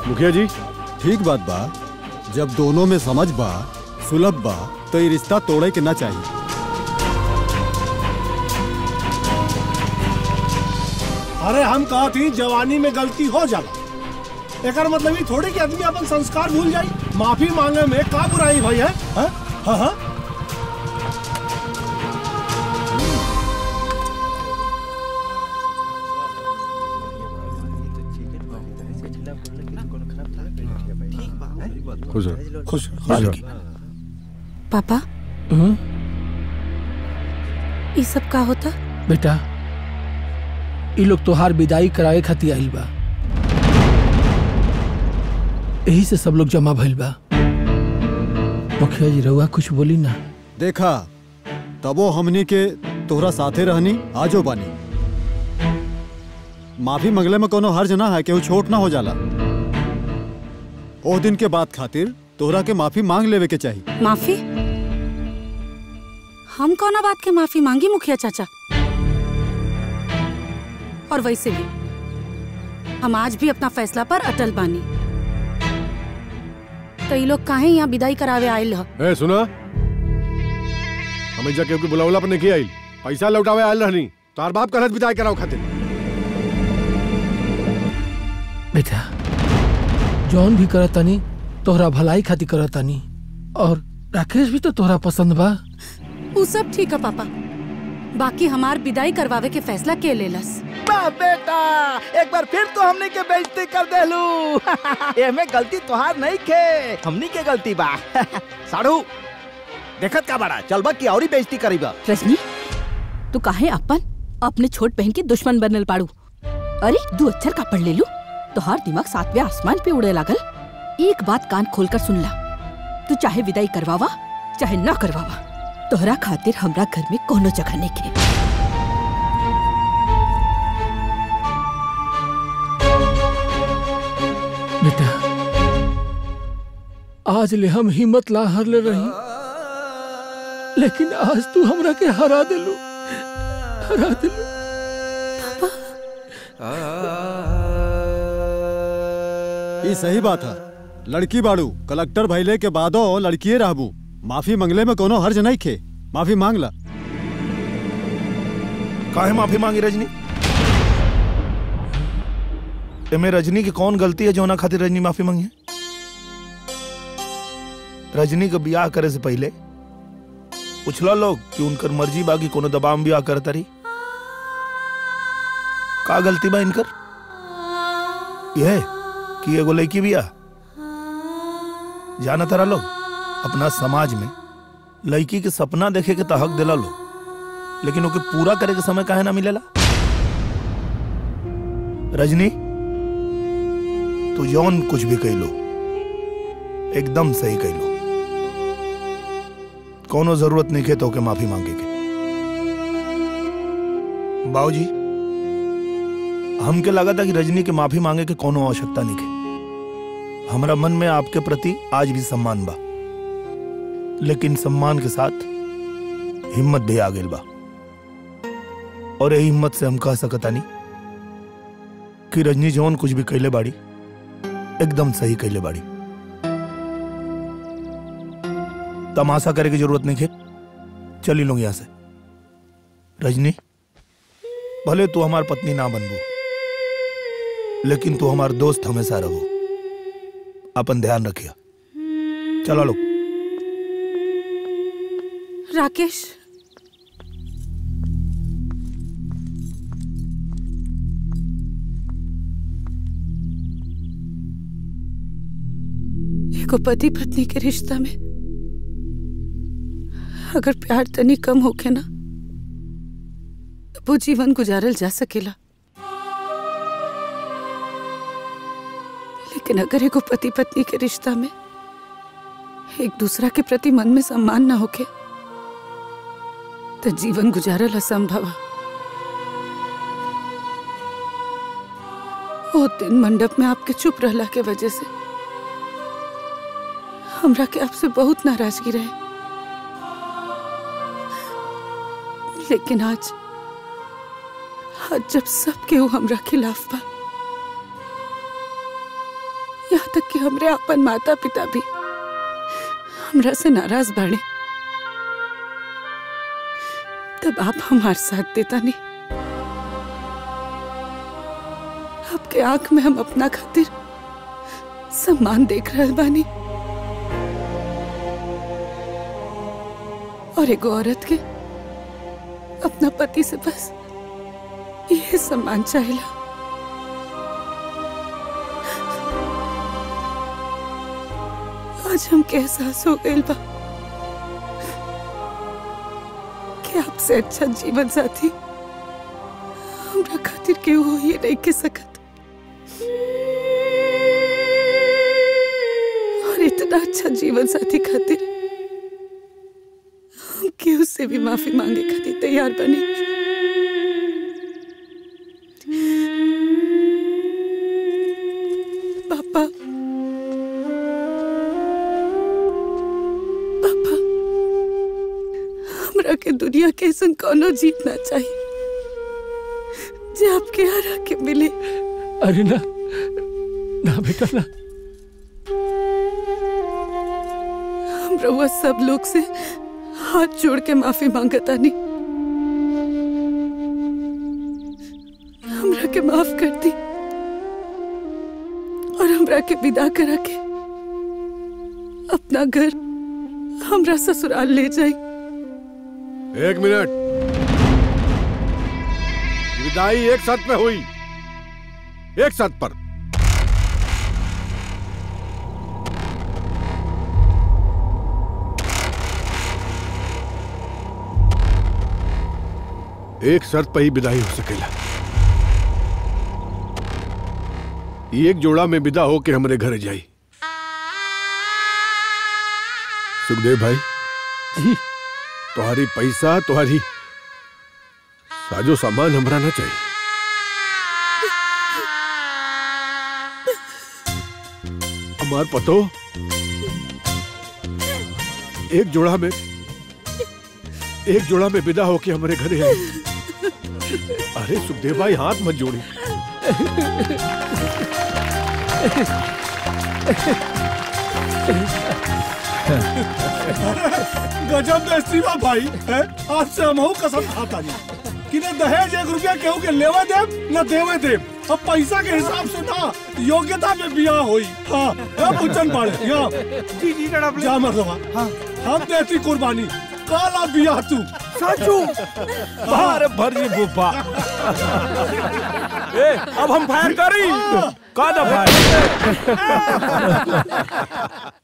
मुखिया जी ठीक बात बा जब दोनों में समझ बा सुलभ बा तो ये रिश्ता तोड़े के ना चाहिए अरे हम कहा थी जवानी में गलती हो जाला एकर मतलब ये थोड़ी कि आदमी अपन संस्कार भूल जाई माफी मांगे में का बुराई भाई है हाँ हाँ हाँ खुश रहो खुश खुश रहो पापा हम्म, ये सब का होता बेटा ई लोग तोहार विदाई करावे खातिर आइल बा यही से सब लोग जमा भइल बा मुखिया जी रउआ कुछ बोली ना देखा तबो हमनी के तोहरा साथे रहनी आजो बानी माफी मंगले में कोनो हर्ज ना है केहू छोट ना हो जाला ओ दिन के बाद खातिर तोहरा के माफी मांग लेवे के चाहिए माफी हम कौना बात के माफी मांगी मुखिया चाचा और वैसे भी हम आज भी अपना फैसला पर अटल बानी तो ये लोग काहे यहाँ विदाई करावे आयल ह ए सुना हमें जाके बुलावला पर नहीं आइल पैसा लौटावे आयल रहनी तार बाप कहत विदाई कराओ खातिर बेटा जौन भी करतानी तोहरा भलाई खातिर करतानी और राकेश भी तो तोहरा पसंद बा वो सब ठीक है पापा बाकी हमार विदाई करवावे के फैसला के लेलस बा बेटा एक बार फिर तो हमने के बेइज्जती कर देलू एमे गलती तोहार नहीं खे हमनी के गलती बा साढ़ू देखत का बड़ा चल बा की औरी बेइज्जती करीबा रजनी तू काहे अपन अपने छोट बहन के दुश्मन बनल पाड़ू अरे दू अक्षर का पढ़ ले लू तोहार दिमाग सातवें आसमान पे उड़े लागल एक बात कान खोलकर सुन ला तू चाहे विदाई करवावा चाहे ना करवावा तोहरा खातिर हमरा घर में कोनो जगह नहीं के बेटा आज ले हम हिम्मत ला हर ले रही लेकिन आज तू हमरा के हरा दिलू हरा दिलू ये सही बात है लड़की बाड़ू कलेक्टर भैले के बादो लड़किए रहबू माफी मंगले में कोनो हर्ज नहीं खे माफी मांग ला काहे माफी मांगी रजनी एमे रजनी की कौन गलती है जो ना खातिर रजनी माफी मांगी है रजनी का ब्याह करे से पहले पूछला लोग कि उनकर मर्जी बाकी कोनो दबाव में ब्याह करता रही का गलती बा इनकर यह कि एगो लड़की बिया जाना तारा लोग अपना समाज में लड़की के सपना देखे के तो हक दिला लोग लेकिन ओके पूरा करे के समय काहे ना मिलेला रजनी तू जौन कुछ भी कह लो एकदम सही कह लो कोनो जरूरत नहीं है तो के माफी मांगे के बाबूजी हमके लगा था कि रजनी के माफी मांगे के कोनो आवश्यकता नहीं है हमारा मन में आपके प्रति आज भी सम्मान बा लेकिन सम्मान के साथ हिम्मत भी आ गई बा और यही हिम्मत से हम कह सकता नहीं कि रजनी जौन कुछ भी कैले बाड़ी एकदम सही कैले बाड़ी तमाशा करे की जरूरत नहीं है चली लोग यहां से रजनी भले तू हमार पत्नी ना बनबू लेकिन तू हमार दोस्त हमेशा रहो अपन ध्यान रखिया चलो लोग राकेश एगो पति पत्नी के रिश्ता में अगर प्यार तनी कम होके ना तो वो जीवन गुजारल जा सकेला लेकिन अगर एगो पति पत्नी के रिश्ता में एक दूसरा के प्रति मन में सम्मान ना होके तो जीवन गुजारल असंभव है वो दिन मंडप में आपके चुप रहला के वजह से हमरा के आपसे बहुत नाराजगी रहे लेकिन आज आज जब सब केहू हमरा खिलाफ बा यहाँ तक कि हमरे अपन माता पिता भी हमरा से नाराज बाड़े तब आप हमार साथ देता नहीं आपके आंख में हम अपना खातिर सम्मान देख रहे बानी और एगो औरत के अपना पति से बस यह सम्मान चाहिए आज हमके एहसास हो गइल बा कि आपसे अच्छा जीवन साथी हमरा खातिर केहू हो ही नहीं के सकत और इतना अच्छा जीवन साथी खातिर हम केहू से भी माफी मांगे खातिर तैयार बनी पापा पापा हमरा के दुनिया के ऐसा कोनो जीतना चाहिए जे आपके यहाँ रह के मिले अरे ना ना बेटा ना हम रउआ सब लोग से हाथ जोड़ के माफी मांगता नहीं हमरा के माफ कर दी और हमरा के विदा करा के अपना घर हमरा ससुराल ले जाई एक मिनट विदाई एक साथ में हुई एक साथ पर एक शर्त पर ही विदाई हो सकेला एक जोड़ा में विदा हो के हमारे घर जाई सुखदेव भाई जी तुम्हारी पैसा तुम्हारी साजो सामान हमरा ना चाहिए हमार पतो एक जोड़ा में एक जोड़ा में विदा होके हमारे घरे आए अरे सुखदेव भाई हाथ मत जोड़ी गजब बेइज्जती बा भाई है आज से हम कसम खाता नहीं कि न दहेज एक रुपया केहू के लेवे देव न देवे देव अब पैसा के हिसाब से ना योग्यता में बियाह होई हाँ अब उच्चन पाड़े यहाँ जी जी जनाब जा मरदबा हाँ हम देती कुर्बानी काला बियाह तू साचू बाहर भर जी बुब्बा ए अब हम फायर करी का दफा